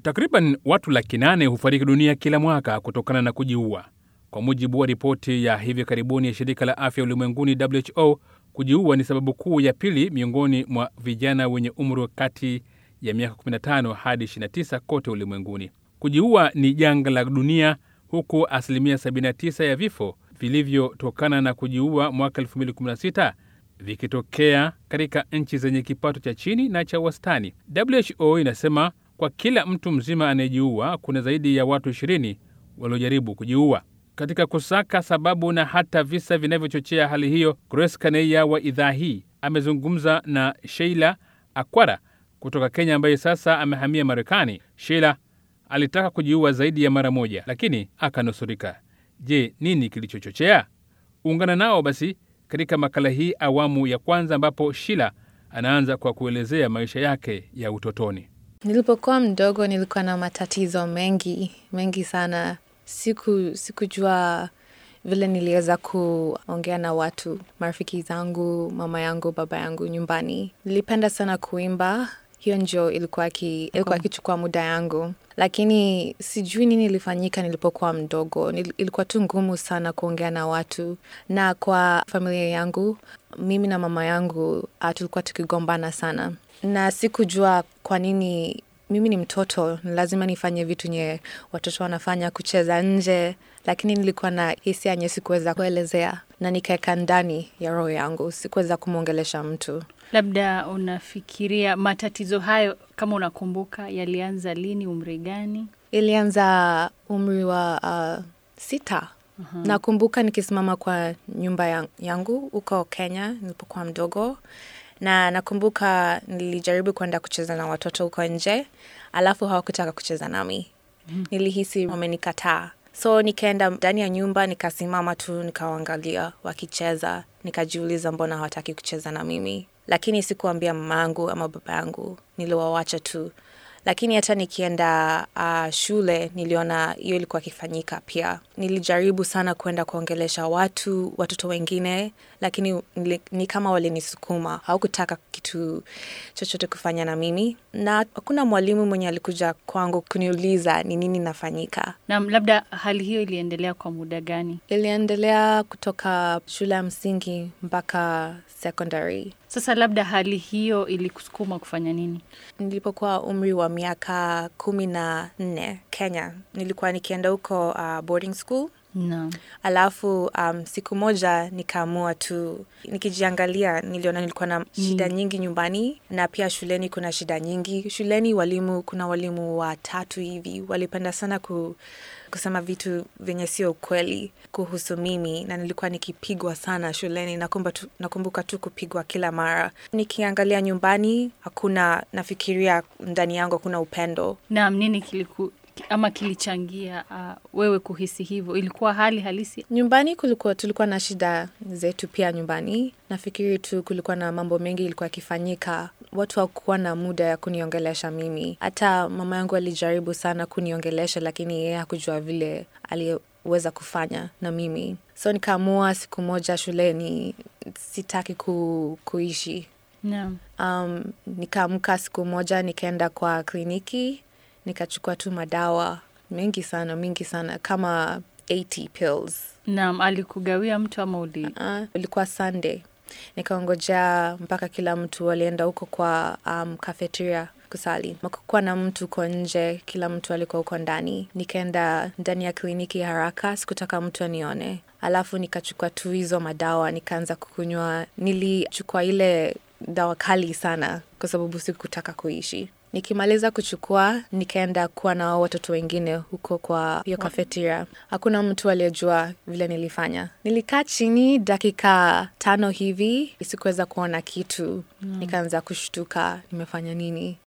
Takriban watu laki nane hufariki dunia kila mwaka kutokana na kujiua, kwa mujibu wa ripoti ya hivi karibuni ya shirika la afya ulimwenguni WHO. Kujiua ni sababu kuu ya pili miongoni mwa vijana wenye umri wa kati ya miaka 15 hadi 29 kote ulimwenguni. Kujiua ni janga la dunia, huku asilimia 79 ya vifo vilivyotokana na kujiua mwaka 2016 vikitokea katika nchi zenye kipato cha chini na cha wastani. WHO inasema kwa kila mtu mzima anayejiua kuna zaidi ya watu 20 waliojaribu kujiua. Katika kusaka sababu na hata visa vinavyochochea hali hiyo, Grace Kaneya wa idhaa hii amezungumza na Sheila Akwara kutoka Kenya, ambaye sasa amehamia Marekani. Sheila alitaka kujiua zaidi ya mara moja, lakini akanusurika. Je, nini kilichochochea? Ungana nao basi katika makala hii awamu ya kwanza, ambapo Sheila anaanza kwa kuelezea maisha yake ya utotoni. Nilipokuwa mdogo nilikuwa na matatizo mengi mengi sana. Siku sikujua vile niliweza kuongea na watu, marafiki zangu, mama yangu, baba yangu nyumbani. Nilipenda sana kuimba, hiyo ndio ilikuwa ki, ilikuwa ikichukua muda yangu, lakini sijui nini ilifanyika nilipokuwa mdogo. Nil, ilikuwa tu ngumu sana kuongea na watu, na kwa familia yangu, mimi na mama yangu uh, tulikuwa tukigombana sana, na sikujua kwa nini mimi ni mtoto, lazima nifanye vitu nye watoto wanafanya, kucheza nje, lakini nilikuwa na hisia nye sikuweza kuelezea na nikaweka ndani ya roho yangu, sikuweza kumwongelesha mtu. Labda unafikiria matatizo hayo, kama unakumbuka, yalianza lini, umri gani? Ilianza umri wa uh, sita. Uh-huh. Nakumbuka nikisimama kwa nyumba yangu huko Kenya nilipokuwa mdogo na nakumbuka nilijaribu kwenda kucheza na watoto huko nje, alafu hawakutaka kucheza nami. mm. Nilihisi wamenikataa, so nikaenda ndani ya nyumba, nikasimama tu, nikawaangalia wakicheza, nikajiuliza mbona hawataki kucheza na mimi, lakini sikuambia mama yangu ama baba yangu, niliwawacha tu. Lakini hata nikienda uh, shule niliona hiyo ilikuwa ikifanyika pia. Nilijaribu sana kwenda kuongelesha watu, watoto wengine, lakini nili, ni kama walinisukuma, haukutaka kitu chochote kufanya na mimi, na hakuna mwalimu mwenye alikuja kwangu kuniuliza ni nini nafanyika. Naam, labda hali hiyo iliendelea kwa muda gani? Iliendelea kutoka shule ya msingi mpaka secondary. Sasa labda hali hiyo ilikusukuma kufanya nini? Nilipokuwa umri wa miaka kumi na nne Kenya, nilikuwa nikienda huko uh, boarding school No. Alafu um, siku moja nikaamua tu, nikijiangalia niliona nilikuwa na shida mm. nyingi nyumbani na pia shuleni kuna shida nyingi. Shuleni walimu, kuna walimu watatu hivi walipenda sana ku, kusema vitu vyenye sio ukweli kuhusu mimi, na nilikuwa nikipigwa sana shuleni. Nakumbuka tu, nakumbuka tu kupigwa kila mara. Nikiangalia nyumbani, hakuna, nafikiria ndani yangu hakuna upendo. Naam, nini kiliku ama kilichangia uh, wewe kuhisi hivyo? Ilikuwa hali halisi nyumbani? Kulikuwa tulikuwa na shida zetu pia nyumbani. Nafikiri tu kulikuwa na mambo mengi ilikuwa yakifanyika, watu hawakuwa na muda ya kuniongelesha mimi. Hata mama yangu alijaribu sana kuniongelesha, lakini yeye hakujua vile aliweza kufanya na mimi, so nikaamua siku moja shuleni sitaki ku, kuishi. Naam. Um, nikaamka siku moja nikaenda kwa kliniki nikachukua tu madawa mengi sana mingi sana kama 80 pills. Naam, alikugawia mtu ama uli? Uh, ilikuwa Sunday, nikaongojea mpaka kila mtu walienda huko kwa um, cafeteria kusali. Makukuwa na mtu uko nje, kila mtu alikuwa huko ndani. Nikaenda ndani ya kliniki haraka, sikutaka mtu anione. Alafu nikachukua tu hizo madawa nikaanza kukunywa. Nilichukua ile dawa kali sana kwa sababu sikutaka kuishi. Nikimaliza kuchukua nikaenda kuwa na watoto wengine huko kwa hiyo kafeteria. Hakuna mtu aliyejua vile nilifanya. Nilikaa chini dakika tano hivi, sikuweza kuona kitu. Mm. Nikaanza kushtuka, nimefanya nini?